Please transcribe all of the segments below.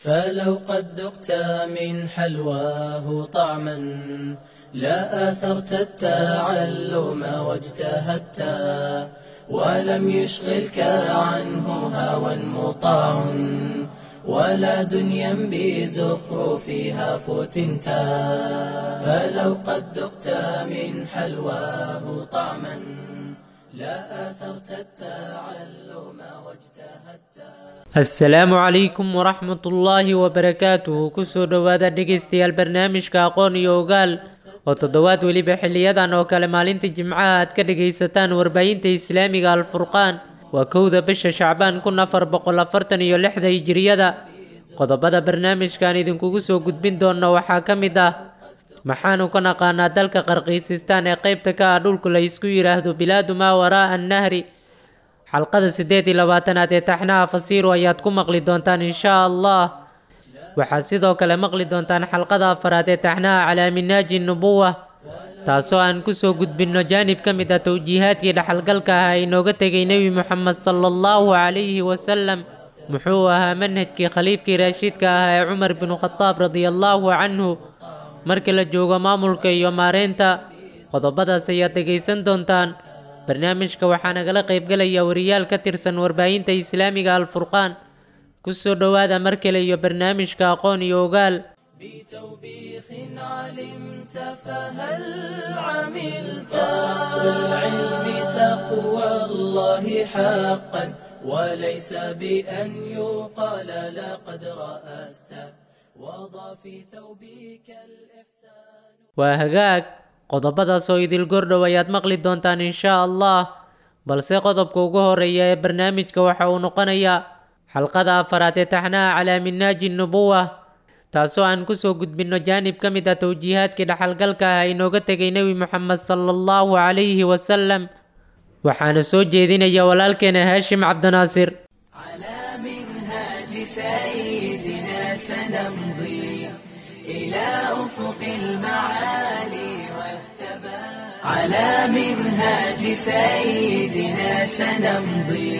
فلو قد ذقت من حلواه طعما لا آثرت التعلم واجتهدت ولم يشغلك عنه هوى مطاع ولا دنيا بزخرفها فتنت فلو قد ذقت من حلواه طعما لا آثرت التعلم واجتهدت asalaamu calaykum waraxmat ullaahi wabarakaatuhu kusoo dhowaada dhegaystayaal barnaamijka aqoon iyo ogaal oo toddobaad weliba xiliyadan oo kale maalinta jimcaha aad ka dhagaysataan warbaahinta islaamiga alfurqaan waa kowda bisha shacbaan kun afar boqol afartan iyo lixda hijiriyada qodobada barnaamijkan idinkugu soo gudbin doona waxaa ka mid ah maxaanu ka naqaanaa dalka qarqiisistaan ee qeybta ka ah dhulku la isku yidhaahdo bilaadu maa waraa'a annahri xalqada siddeed iyo labaatanaad ee taxnaha fasiiru ayaad ku maqli doontaan inshaa allah waxaad sidoo kale maqli doontaan xalqada afaraad ee taxnaha calaa minaaji nubuwa taasoo aan kusoo gudbinno jaanib ka mid ah towjiihaadkii dhaxalgalka ah ee inooga tegay nebi moxamed sala allahu calayhi wasalam muxuu ahaa manhajkii khaliifkii raashiidka ah ee cumar binu khadaab radiallaahu canhu marka la joogo maamulka iyo maareynta qodobadaas ayaad dhegaysan doontaan barnaamijka waxaa nagala qaybgalaya wariyaal ka tirsan warbaahinta islaamiga alfurqaan kusoo dhowaada mar kale iyo barnaamijka aqoon iyo ogaal بتوبيخ علمت فهل عملت أصل العلم تقوى الله حقا وليس بأن يقال لقد رأست وضع في ثوبك الإحسان waa hagaag qodobadaas oo idil gordhow ayaad maqli doontaan inshaa allah balse qodobka ugu horeeya ee barnaamijka waxa uu noqonayaa xalqada afaraad ee taxnaha calaa minaaji nubuwa taasoo aan kusoo gudbinno jaanib ka mid ah towjiihaadkii dhaxalgalka ah inooga tegay nebi moxamed sala allahu calayhi wasalam waxaana soo jeedinaya walaalkeena haashim cabdinaasir على منهاج سيدنا سنمضي إلى أفق المعالي والثبات على منهاج سيدنا سنمضي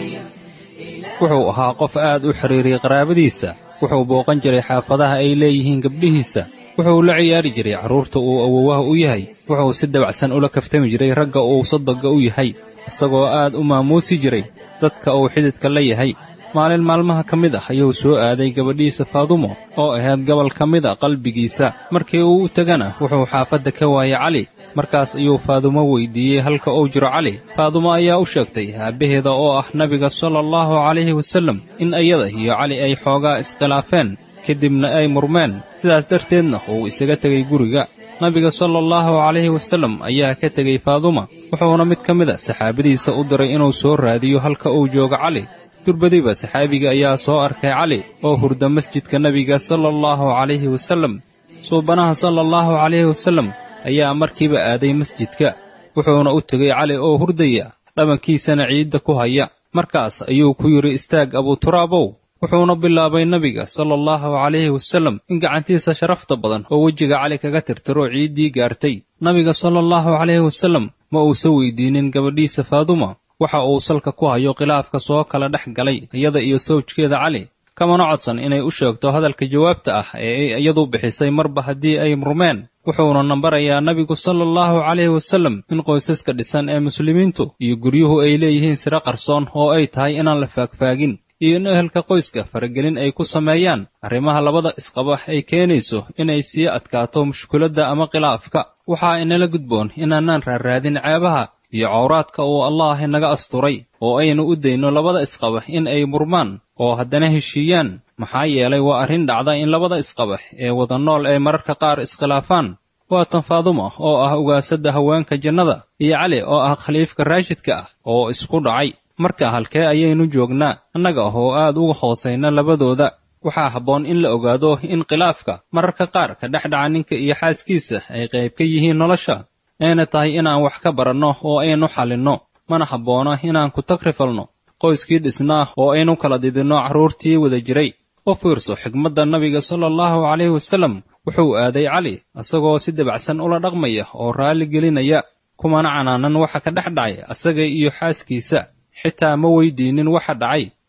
wuxuu ahaa qof aad u xidhiiriyey qaraabadiisa wuxuu booqan jiray xaafadaha ay leeyihiin gabdhihiisa wuxuu la ciyaari jiray carruurta uu awowaha u yahay wuxuu si dabacsan ula kaftami jiray ragga uu sodogga u yahay isagoo aad u maamuusi jiray dadka uu xididka la yahay maalin maalmaha ka mid ah ayuu soo aaday gabadhiisa faadumo oo ahayd gobol ka mid a qalbigiisa markii uu u tegana wuxuu xaafadda ka waayay cali markaas ayuu faadumo weyddiiyey halka uu jiro cali faadumo ayaa u sheegtay aabbaheeda oo ah nabiga sala allahu calayhi wasallam in iyada iyo cali ay xoogaa iskhilaafeen kadibna ay murmeen sidaas darteedna uu isaga tegay guriga nabiga sala allahu calayhi wasallam ayaa ka tegey faaduma wuxuuna mid ka mid a saxaabadiisa u diray inuu soo raadiyo halka uu joogo cali durbadiba saxaabiga ayaa soo arkay cali oo hurda masjidka nebiga sala allahu calayhi wasallam suubanaha sala allahu calayhi wasallam ayaa markiiba aaday masjidka wuxuuna u tegey cali oo hurdaya dhabankiisana ciidda ku haya markaas ayuu ku yidhi istaag abuuturaabow wuxuuna bilaabay nebiga sala allahu calayhi wasallam in gacantiisa sharafta badan oo wejiga cali kaga tirtiro ciiddii gaartay nabiga sala allahu calayhi wasallam ma uusa weydiinin gabadhiisa faaduma waxa uu salka ku hayo khilaafka soo kala dhex galay iyada iyo sawjkeeda cali kamana codsan inay u sheegto hadalka jawaabta ah ee ay iyadu bixisay marba haddii ay murmeen wuxuuna nambarayaa nabigu sala allahu calayhi wasallam in qoysaska dhisan ee muslimiintu iyo guryuhu ay leeyihiin siro qarsoon oo ay tahay inaan la faagfaagin iyo in ehelka qoyska faragelin ay ku sameeyaan arrimaha labada isqaba ay keenayso inay sii adkaato mushkuladda ama khilaafka waxaa inala gudboon inaanaan raarraadin ceebaha iyo cawraadka uu allaah inaga asturay oo aynu u dayno labada isqaba in ay murmaan oo haddana heshiiyaan maxaa yeelay waa arrin dhacda in labada isqaba ee wada nool ay mararka qaar iskhilaafaan waa tan faaduma oo ah ugaasadda haweenka jannada iyo cali oo ah khaliifka raashidka ah oo isku dhacay marka halkee ayaynu joognaa annaga oo aad uga hoosayna labadooda waxaa habboon in la ogaado in khilaafka mararka qaar ka dhex dhaca ninka iyo xaaskiisa ay qayb ka yihiin nolosha ayna tahay inaan wax ka baranno oo aynu xalinno mana habboona inaan ku tagrifalno qoyskii dhisnaa oo aynu kala didinno carruurtii wada jiray u fiirso xigmadda nabiga sala allahu calayhi wasallam wuxuu aaday cali isagoo si dabacsan ula dhaqmaya oo raalli gelinaya kumana canaanan waxa ka dhex dhacay asaga iyo xaaskiisa xitaa ma weydiinin waxa dhacay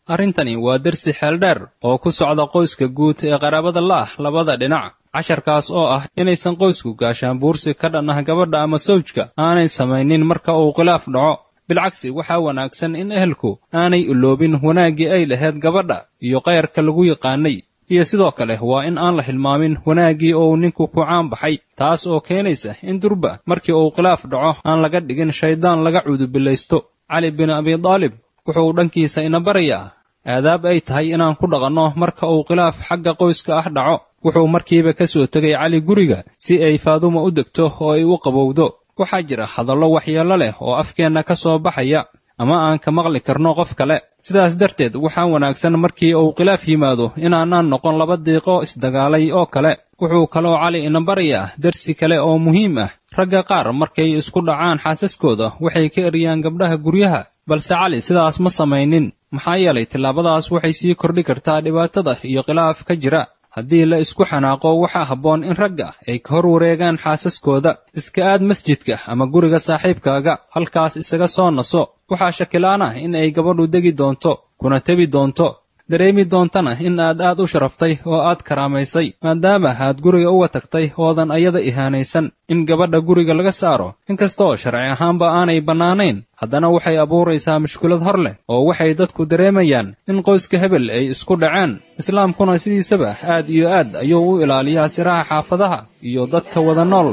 arrintani waa dersi xeeldheer oo ku socda qoyska guud ee qaraabada la'ah labada dhinac casharkaas oo ah inaysan qoysku gaashaan buursi ka dhan ah gabadha ama sawjka aanay samaynin marka uu khilaaf dhaco bilcagsi waxaa wanaagsan in ehelku aanay iloobin wanaaggii ay lahayd gabadha iyo kayrka lagu yaqaanay iyo sidoo kale waa in aan la hilmaamin wanaaggii oo uu ninku ku caan baxay taas oo keenaysa in durba markii uu khilaaf dhaco aan laga dhigin shayddaan laga cuudubillaysto cali bin abidaalib wuxuu dhankiisa ina barayaa aadaab ay tahay inaan ku dhaqanno marka uu khilaaf xagga qoyska ah dhaco wuxuu markiiba ka soo tegay cali guriga si ay faaduma u degto oo ay u qabowdo waxaa jira hadallo waxyeello leh oo afkeenna ka soo baxaya ama aan ka maqli karno qof kale sidaas darteed waxaa wanaagsan markii uu khilaaf yimaado inaanaan noqon laba diiqo isdagaalay oo kale wuxuu kaloo cali ina barayaa dersi kale oo muhiim ah ragga qaar markay isku dhacaan xaasaskooda waxay ka eryaan gabdhaha guryaha balse cali sidaas ma samaynin maxaa yeelay tillaabadaas waxay sii kordhi kartaa dhibaatada iyo khilaaf ka jira haddii la isku xanaaqo waxaa habboon in ragga ay ka hor wareegaan xaasaskooda iska aad masjidka ama guriga saaxiibkaaga halkaas isaga soo naso waxaa shakilaan ah in ay gabadhu degi doonto kuna tebi doonto dareemi doontana in aad aad u sharaftay oo aad karaamaysay maadaama aad guriga uga tagtay oodan ayada ihaanaysan in gabadha guriga laga saaro inkastoo sharci ahaanba aanay bannaanayn haddana waxay abuuraysaa mushkilad hor leh oo waxay dadku dareemayaan in qoyska hebel ay isku dhaceen islaamkuna sidiisaba aad iyo aad ayuu u ilaaliyaa siraha xaafadaha iyo dadka wada nool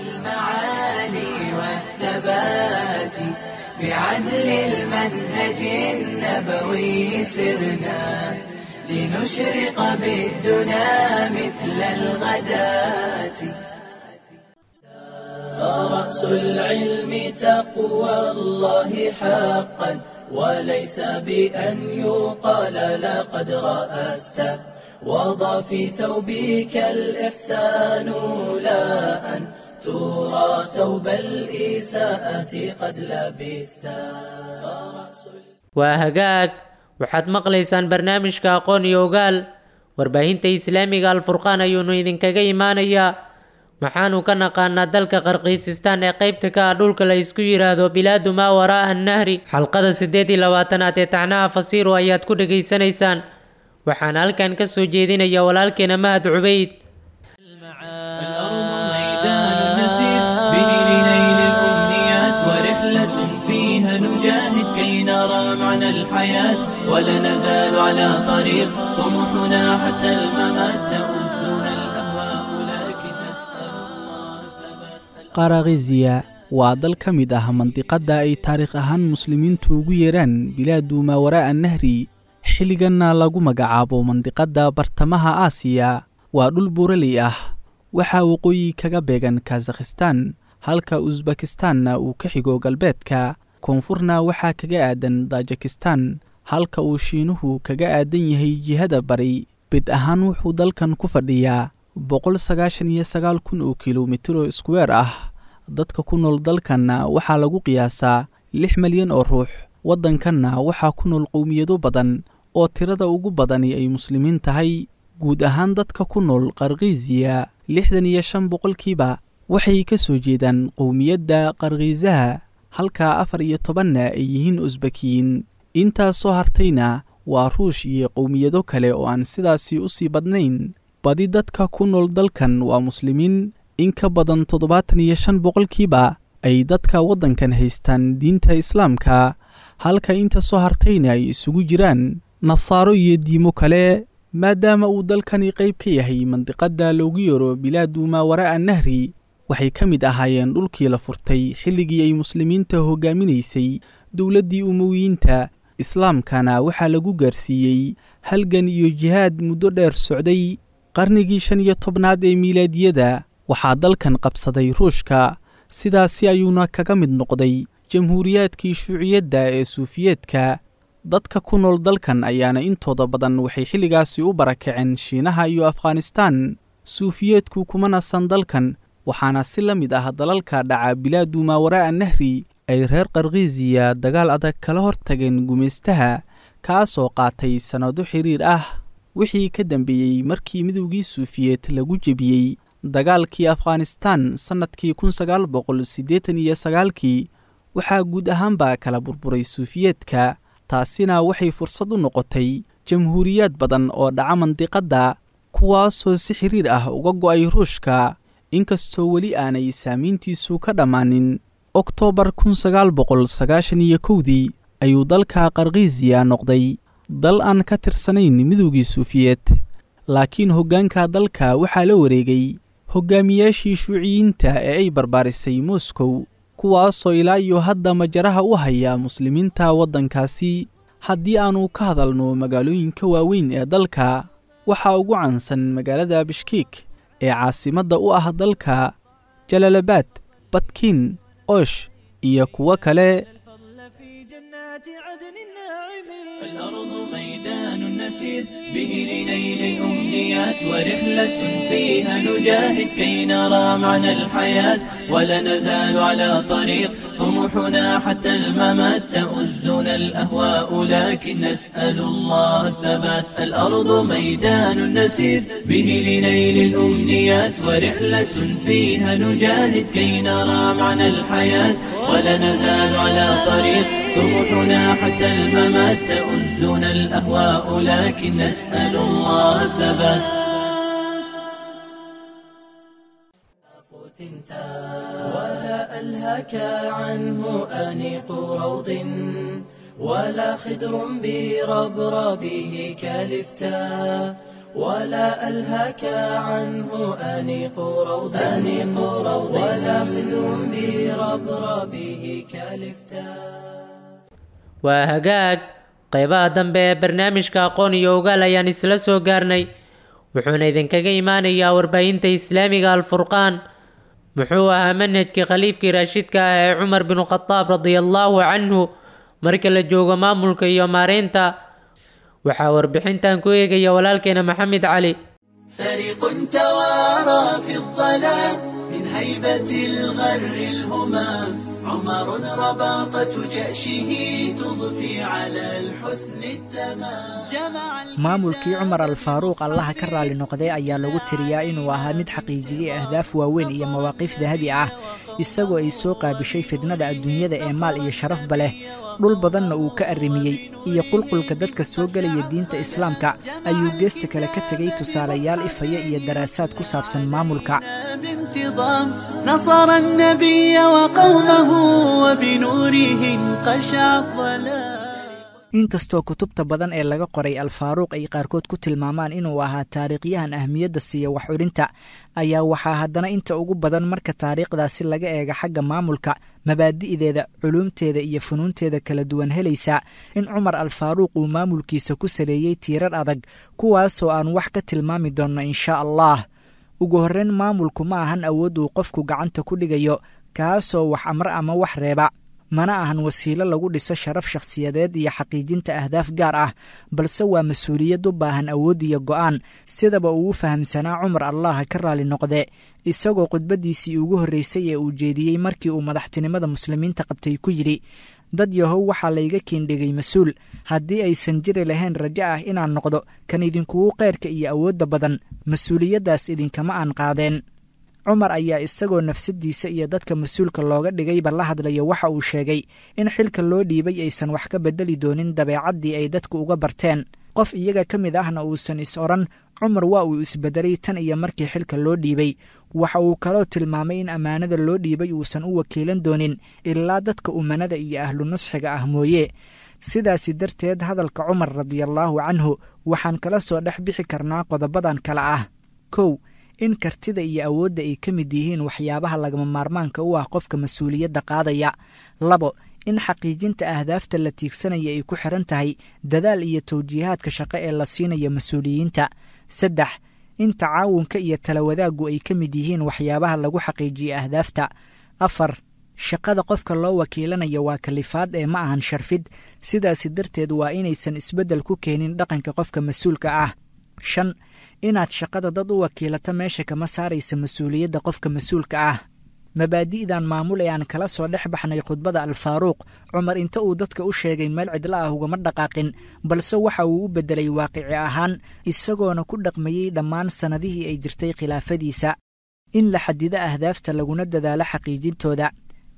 بعدل المنهج النبوي سرنا لنشرق بالدنا مثل الغداة فرأس العلم تقوى الله حقا وليس بأن يقال لقد رأست وضع في ثوبك الإحسان لا أن ترى ثوب الإساءة قد لبست waa hagaag waxaad maqlaysaan barnaamijka aqoon iyo ogaal warbaahinta islaamiga alfurqaan ayuunu idinkaga imaanayaa maxaanu ka naqaanaa dalka qarqiisistaan ee qaybta ka ah dhulka la isku yidhaahdo bilaadu maa waraa'a annahri xalqada siddeed iyo labaatanaad ee tacnaha fasiiru ayaad ku dhegaysanaysaan waxaana halkan ka soo jeedinaya walaalkeena mahad cubayd نرى معنى الحياة ولا نزال على طريق طموحنا حتى الممات تؤذنا الأهواء لكن نسأل الله ثبات qaraqiziya waa dal ka mid ah mandiqadda ay taariikh ahaan muslimiintu ugu yeeraan bilaadu maa waraa'a nahri xilliganna lagu magacaabo mandiqadda bartamaha aasiya waa dhul buuraley ah waxaa waqooyi kaga beegan kazakhistan halka usbakistanna uu ka xigo galbeedka koonfurna waxaa kaga aadan tajikistan halka uu shiinuhu kaga aadan yahay jihada bari bid ahaan wuxuu dalkan ku fadhiyaa boqol sagaashan iyo sagaal kun oo kilomitiro iskuweer ah dadka ku nool dalkanna waxaa lagu qiyaasaa lix milyan oo ruux waddankanna waxaa ku nool qowmiyado badan oo tirada ugu badani ay muslimiin tahay guud ahaan dadka ku nool qarkiisiya lixdan iyo shan boqolkiiba waxay ka soo jeedaan qowmiyadda qarkiisaha halka afar iyo tobanna ay yihiin usbakiyiin intaas soo hartayna waa ruush iyo qowmiyado kale oo aan sidaasi u sii badnayn badi dadka ku nool dalkan waa muslimiin in ka badan toddobaatan iyo shan boqolkiiba ay dadka waddankan haystaan diinta islaamka halka inta soo hartayna ay isugu jiraan nasaaro iyo diimo kale maadaama uu dalkani qayb ka yahay mandiqadda loogu yeero bilaadu maa waraa'a nahri waxay ka mid ahaayeen dhulkii la furtay xilligii ay muslimiinta hogaaminaysay dowladdii umowiyiinta islaamkana waxaa lagu gaarsiiyey halgan iyo jihaad muddo dheer socday qarnigii shan iyo tobnaad ee miilaadiyada waxaa dalkan qabsaday ruushka sidaasi ayuuna kaga mid noqday jamhuuriyaadkii shuuciyadda ee suufiyeedka dadka ku nool dalkan ayaana intooda badan waxay xilligaasi u barakaceen shiinaha iyo afghanistaan suufiyeedku kuma nasan dalkan waxaana si la mid ah dalalka dhaca bilaadu maa waraa'a nahri ay reer qarkiisiya dagaal adag kala hortageen gumaystaha kaasoo qaatay sannado xiriir ah wixii ka dambeeyey markii midowgii suufiyeed lagu jebiyey dagaalkii afghanistaan sannadkii kun sagaal boqol siddeetan iyo sagaalkii waxaa guud ahaanba kala burburay suufiyeedka taasina waxay fursad u noqotay jamhuuriyaad badan oo dhaca mandiqadda kuwaasoo si xiriir ah uga go'ay ruushka inkastoo weli aanay saamayntiisu ka dhammaanin oktoobar kun sagaal boqol sagaashan iyo kowdii ayuu dalka qarkiisiya noqday dal aan ka tirsanayn midowgii suufiyeed laakiin hoggaanka dalka waxaa la wareegay hoggaamiyaashii shuuciyiinta ee ay barbaarisay moskow kuwaasoo ilaa iyo hadda majaraha u haya muslimiinta waddankaasi haddii aannu ka hadalno magaalooyinka waaweyn ee dalka waxaa ugu caansan magaalada bishkiik ee caasimadda u ah dalka jalalabaad badkiin oosh iyo kuwo kale الأرض ميدان نسير به لنيل الأمنيات ورحلة فيها نجاهد كي نرى معنى الحياة ولا نزال على طريق طموحنا حتى الممات تؤزنا الأهواء لكن نسأل الله الثبات الأرض ميدان نسير به لنيل الأمنيات ورحلة فيها نجاهد كي نرى معنى الحياة ولا نزال على طريق طموحنا حتى الممات تؤزنا الأهواء لكن نسأل الله الثبات ولا ألهك عنه أنيق روض ولا خدر بربربه كالفتاء ولا ألهك عنه أنيق روض أنيق روض ولا خدر بربربه كالفتاء waa hagaag qaybaha dambe ee barnaamijka aqoon iyo ogaal ayaan isla soo gaarnay wuxuuna idinkaga imaanayaa warbaahinta islaamiga alfurqaan muxuu ahaa manhajkii khaliifkii raashidka ah ee cumar binu khadaab radiallaahu canhu marka la joogo maamulka iyo maareynta waxaa warbixintan ku eegaya walaalkeena maxamed cali فريق توارى في الظلام من هيبة الغر الهمام عمر رباطة جأشه تضفي على الحسن التمام جمع maamulkii cumar alfaaruuq allaha ka raali noqday ayaa lagu tiriyaa inuu ahaa mid xaqiijiyey ahdaaf waaweyn iyo mawaaqiif dahabi ah isagoo ay soo qaabishay fidnada adduunyada ee maal iyo sharafba leh dhul badanna uu ka arrimiyey iyo qulqulka dadka soo gelaya diinta islaamka ayuu geesta kale ka tegay tusaalayaal ifaya iyo daraasaad ku saabsan maamulka بانتظام نصر النبي وقومه وبنوره انقشع الظلام inkastoo kutubta badan ee laga qoray alfaaruuq ay qaarkood ku tilmaamaan inuu ahaa taariikhyahan ahmiyadda siiya wax odhinta ayaa waxaa haddana inta ugu badan marka taariikhdaasi laga eega xagga maamulka mabaadi'deeda culuumteeda iyo funuunteeda kala duwan helaysa in cumar alfaaruuq uu maamulkiisa ku saleeyey tiirar adag kuwaasoo aan wax ka tilmaami doonno inshaa allah ugu horreyn maamulku ma ahan awood uu qofku gacanta ku dhigayo kaasoo wax amre ama wax reeba mana ahan wasiilo lagu dhiso sharaf shakhsiyadeed iyo xaqiijinta ahdaaf gaar ah balse waa mas-uuliyad u baahan awood iyo go'aan sidaba uu u fahamsanaa cumar allaha ka raali noqde isagoo khudbaddiisii ugu horreysay ee uu jeediyey markii uu madaxtinimada muslimiinta qabtay ku yidhi dad yahow waxaa layga kiindhigay mas-uul haddii aysan jiri lahayn rajo ah inaan noqdo kan idinkugu keyrka iyo awoodda badan mas-uuliyaddaas idinkama aan qaadeen cumar ayaa isagoo nafsaddiisa iyo dadka mas-uulka looga dhigayba la hadlaya waxa uu sheegay in xilka loo dhiibay aysan wax ka beddeli doonin dabeecaddii ay dadku uga barteen qof iyaga ka mid ahna uusan is odhan cumar waa uu isbedelay tan iyo markii xilka loo dhiibay waxa uu kaloo tilmaamay in ammaanada loo dhiibay uusan u wakiilan doonin ilaa dadka umanada iyo ahlu nusxiga ah mooye sidaasi darteed hadalka cumar radiallaahu canhu waxaan kala soo dhex bixi karnaa qodobadan kale ah kow in kartida iyo awoodda ay ka mid yihiin waxyaabaha lagama maarmaanka u ah qofka mas-uuliyadda qaadaya labo in xaqiijinta ahdaafta la tiigsanaya ay ku xiran tahay dadaal iyo tawjiihaadka shaqo ee la siinaya mas-uuliyiinta saddex in tacaawunka iyo talawadaaggu ay ka mid yihiin waxyaabaha lagu xaqiijiya ahdaafta afar shaqada qofka loo wakiilanayo waa kalifaad ee ma ahan sharfid sidaasi darteed waa inaysan isbeddel ku keenin dhaqanka qofka mas-uulka ah shan inaad shaqada dad u wakiilato meesha kama saaraysa mas-uuliyadda qofka mas-uulka ah mabaadi'dan maamul ee aan kala soo dhex baxnay khudbada alfaaruuq cumar inta uu dadka u sheegay meel cidla ah ugama dhaqaaqin balse waxa uu u beddelay waaqici ahaan isagoona ku dhaqmayey dhammaan sannadihii ay jirtay khilaafadiisa in la xadido ahdaafta laguna dadaalo xaqiijintooda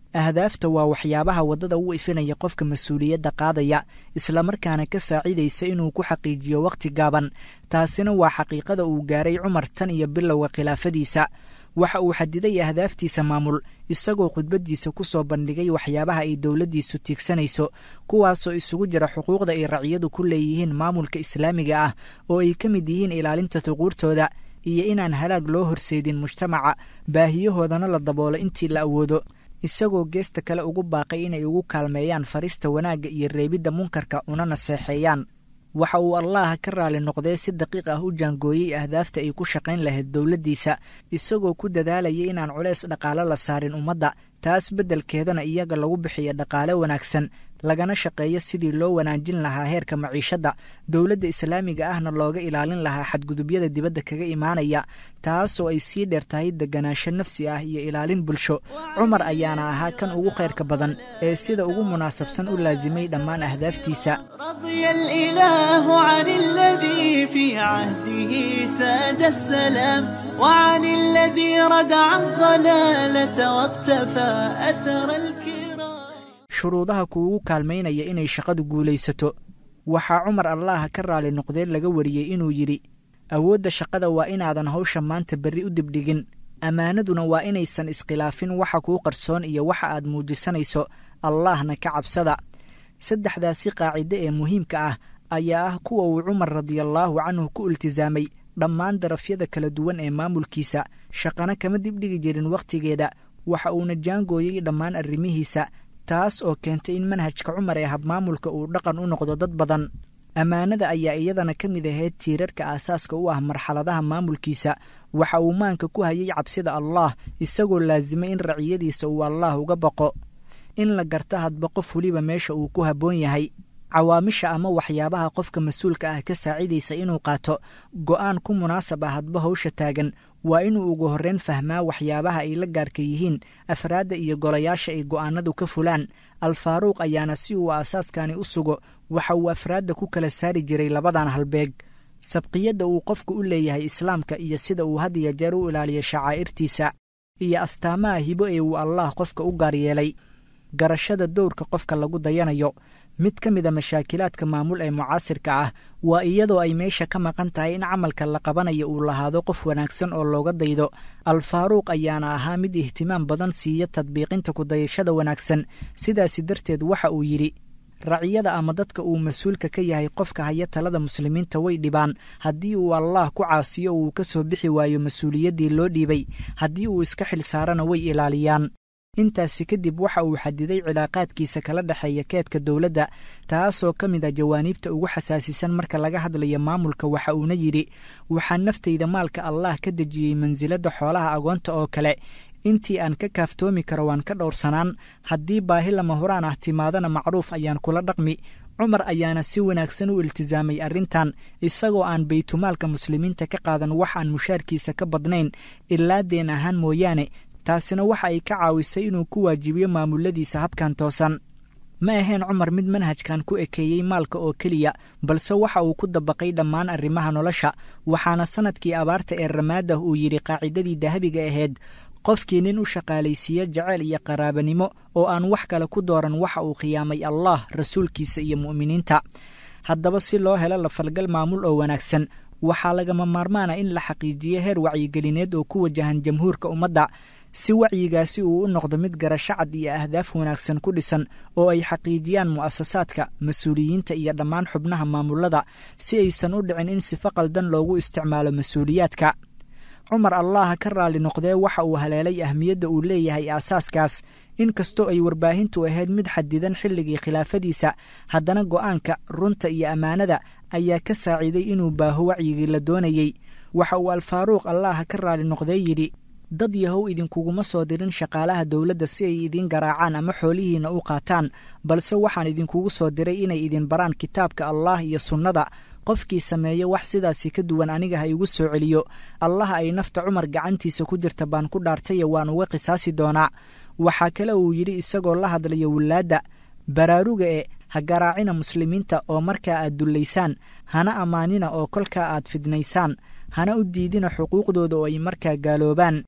ahdaafta waa waxyaabaha waddada u ifinaya qofka mas-uuliyadda qaadaya islamarkaana ka saacidaysa inuu ku xaqiijiyo wakhti gaaban taasina waa xaqiiqada uu gaaray cumar tan iyo bilowga khilaafadiisa waxa uu xadiday ahdaaftiisa maamul isagoo khudbaddiisa ku soo bandhigay waxyaabaha ay dowladdiisu tiigsanayso kuwaasoo isugu jira xuquuqda ay raciyadu ku leeyihiin maamulka islaamiga ah oo ay ka mid yihiin ilaalinta xuquurtooda iyo inaan halaag loo horseedin mujtamaca baahiyahoodana la daboolo intii la awoodo isagoo geesta kale ugu baaqay inay ugu kaalmeeyaan farista wanaagga iyo reebidda munkarka una naseexeeyaan waxa uu allaha ka raali noqdee si daqiiq ah u jaangooyey ahdaafta ay ku shaqayn lahayd dowladdiisa isagoo ku dadaalayay inaan culeys dhaqaale la saarin ummadda taas beddelkeedana iyaga lagu bixiyo dhaqaale wanaagsan lagana shaqeeyo sidii loo wanaajin lahaa heerka maciishadda dowladda islaamiga ahna looga ilaalin lahaa xadgudubyada dibadda kaga imaanaya taasoo ay sii dheer tahay deganaansho nafsi ah iyo ilaalin bulsho cumar ayaana ahaa kan ugu khayrka badan ee sida ugu munaasabsan u laasimay dhammaan ahdaaftiisa رضي الإله عن الذي في عهده ساد السلام وعن الذي ردع الضلالة واقتفى أثر الكرام shuruudaha kuugu kaalmaynaya inay shaqadu guulaysato waxaa cumar allaha ka raali noqdee laga wariyey inuu yidhi awoodda shaqada waa inaadan hawsha maanta berri u dibdhigin ammaanaduna waa inaysan iskhilaafin waxa kuu qarsoon iyo waxa aad muujisanayso allaahna ka cabsada saddexdaasi qaacide ee muhiimka ah ayaa ah kuwa uu cumar radiallaahu canhu ku iltisaamay dhammaan darafyada kala duwan ee maamulkiisa shaqana kama dibdhigi jirin wakhtigeeda waxa uuna jaangooyey dhammaan arrimihiisa taas oo keentay in manhajka cumar ee habmaamulka uu dhaqan u noqdo dad badan ammaanada ayaa iyadana ka mid ahayd tiirarka aasaaska u ah marxaladaha maamulkiisa waxa uu maanka ku hayay cabsida allaah isagoo laasimay in raciyadiisa uu allaah uga baqo in la garta hadba qof weliba meesha uu ku habboon yahay cawaamisha ama waxyaabaha qofka mas-uulka ah ka saacidaysa inuu qaato go'aan ku munaasab ah hadba hawsha taagan waa inuu ugu horreyn fahmaa waxyaabaha ay la gaarka yihiin afraadda iyo golayaasha ay go'aanadu ka fulaan alfaaruuq ayaana si uu aasaaskani u sugo waxa uu afraadda ku kala saari jiray labadan halbeeg sabqiyadda uu qofku u leeyahay islaamka iyo sida uu had iyo jeer u ilaaliyo shacaa'irtiisa iyo astaamaha hibo ee uu allaah qofka u gaar yeelay garashada dowrka qofka lagu dayanayo mid ka mida mashaakilaadka maamul ee mucaasirka ah waa iyadoo ay meesha ka maqan tahay in camalka la qabanayo uu lahaado qof wanaagsan oo looga daydo alfaaruuq ayaana ahaa mid ihtimaam badan siiya tadbiiqinta kudayashada wanaagsan sidaasi darteed waxa uu yidhi raciyada ama dadka uu mas-uulka ka yahay qofka haya talada muslimiinta way dhibaan haddii uu allaah ku caasiyo uu ka soo bixi waayo mas-uuliyaddii loo dhiibay haddii uu iska xil saarana way ilaaliyaan intaasi kadib waxa uu xadiday cilaaqaadkiisa kala dhexeeya keedka dowladda taasoo ka mid ah jawaaniibta ugu xasaasisan marka laga hadlayo maamulka waxa uuna yidhi waxaa naftayda maalka allaah ka dejiyey mansiladda xoolaha agoonta oo kale intii aan ka kaaftoomi karo waan ka dhowrsanaan haddii baahi lama horaan ah timaadana macruuf ayaan kula dhaqmi cumar ayaana si wanaagsan u iltisaamay arrintan isagoo aan baytumaalka muslimiinta ka qaadan wax aan mushaarkiisa ka badnayn ilaa deen ahaan mooyaane taasina waxa ay ka caawisay inuu ku waajibiyo maamuladiisa habkan toosan ma ahayn cumar mid manhajkan ku ekeeyey maalka oo keliya balse waxa uu ku dabaqay dhammaan arrimaha nolosha waxaana sannadkii abaarta ee ramaadah uu yidhi qaacidadii dahabiga ahayd qofkii nin u shaqaalaysiiya jaceyl iyo qaraabanimo oo aan wax kale ku dooran waxa uu khiyaamay allah rasuulkiisa iyo mu'miniinta haddaba si loo helo lafalgal maamul oo wanaagsan waxaa lagama maarmaana in la xaqiijiyo heer wacyigelineed oo ku wajahan jamhuurka ummadda si wacyigaasi uu u noqdo mid garasho cad iyo ahdaaf wanaagsan ku dhisan oo ay xaqiijiyaan mu'asasaadka mas-uuliyiinta iyo dhammaan xubnaha maamulada si aysan u dhicin in sifo qaldan loogu isticmaalo mas-uuliyaadka cumar allaha ka raali noqdee waxa uu haleelay ahmiyadda uu leeyahay aasaaskaas inkastoo ay warbaahintu ahayd mid xadidan xilligii khilaafadiisa haddana go'aanka runta iyo ammaanada ayaa ka saaciiday inuu baaho wacyigii la doonayey waxa uu alfaaruuq allaha ka raali noqdee yidhi dad yahow idinkuguma soo dirin shaqaalaha dowladda si ay idiin garaacaan ama xoolihiinna u qaataan balse waxaan idinkugu soo diray inay idin baraan kitaabka allaah iyo sunnada qofkii sameeya wax sidaasi ka duwan aniga ha igu soo celiyo allaha ay nafta cumar gacantiisa ku jirta baan ku dhaartaye waan uga qisaasi doonaa waxaa kale uu yidhi isagoo la hadlaya wilaadda baraaruga e ha garaacina muslimiinta oo markaa aad dullaysaan hana ammaanina oo kolkaa aad fidnaysaan hana u diidina xuquuqdooda oo ay markaa gaaloobaan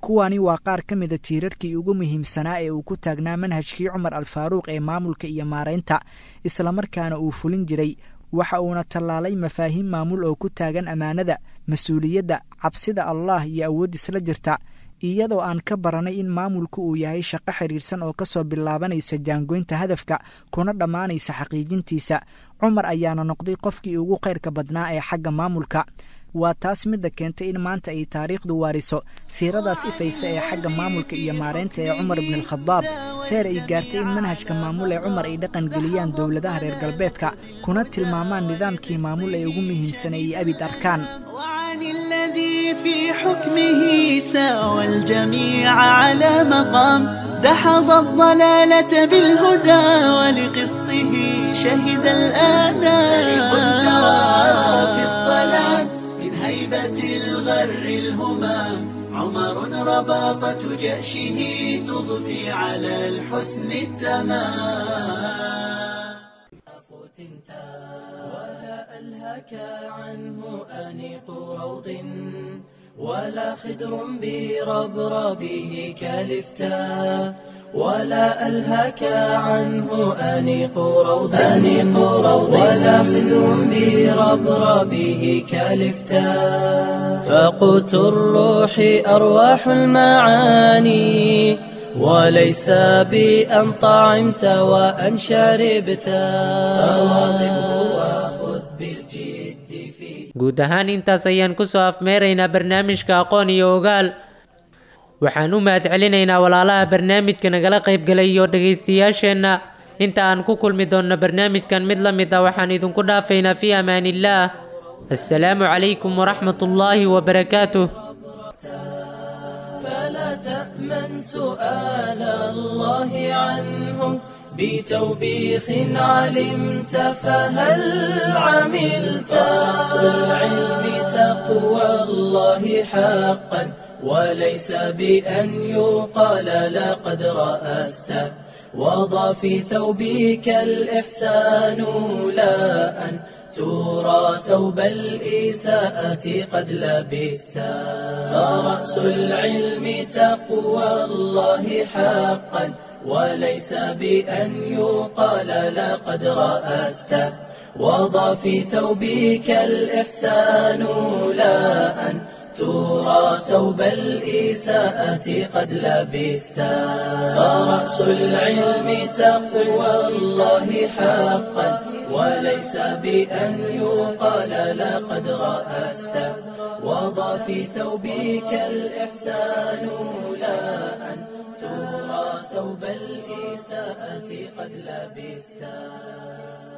kuwani waa qaar ka mida tiirarkii ugu muhiimsanaa ee uu ku taagnaa manhajkii cumar alfaaruuq ee maamulka iyo maaraynta islamarkaana uu fulin jiray waxa uuna tallaalay mafaahiim maamul oo ku taagan ammaanada mas-uuliyadda cabsida allah iyo awood isla jirta iyadoo aan ka baranay in maamulku uu yahay shaqo xidhiirsan oo kasoo bilaabanaysa jaangoynta hadafka kuna dhammaanaysa xaqiijintiisa cumar ayaana noqday qofkii ugu khayrka badnaa ee xagga maamulka waa taas midda keentay in maanta ay taariikhdu waariso siiradaas ifaysa ee xagga maamulka iyo maaraynta ee cumar ibnualkhadaab heer ay gaartay in manhajka maamul ee cumar ay dhaqan geliyaan dowladaha reer galbeedka kuna tilmaamaan nidaamkii maamul ee ugu muhiimsaneeyey abid arkaan وعن الذي في حكمه ساوى الجميع على مقام دحض الضلالة بالهدى ولقسطه شهد الآنام في الظلام من هيبة الغر الهمام عمر رباطة جأشه تضفي على الحسن التمام ولا ألهك عنه أنيق روض ولا خدر بربربه كالفتاء ولا ألهك عنه أنيق روض أنيق روض ولا خدر بربربه كالفتاء فقوت الروح أرواح المعاني وليس بأن طعمت وأن شربت فواظبه وخذ بالجد فيه guud ahaan intaas ayaan kusoo afmeeraynaa barnaamijka aqoon iyo ogaal waxaan u mahadcelinaynaa walaalaha barnaamijka nagala qaybgalay iyo dhegaystayaasheenna inta aan ku kulmi doonno barnaamijkan mid la mid ah waxaan idinku dhaafaynaa fii amaaniillaah assalaamu calaykum waraxmat ullaahi wabarakaatuh فلا تأمن سؤال الله عنه بتوبيخ علمت فهل عملت رأس العلم تقوى الله حقا وليس بأن يقال لقد رأست وضع في ثوبك الإحسان لا أن ترى ثوب الإساءة قد لبست فرأس العلم تقوى الله حقا وليس بأن يقال لقد رأست وضع في ثوبك الإحسان لا أن ترى ثوب الإساءة قد لبست فرأس العلم تقوى الله حقا وليس بأن يقال لقد رأست وضع في ثوبك الإحسان لا أن ترى ثوب الإساءة قد لبست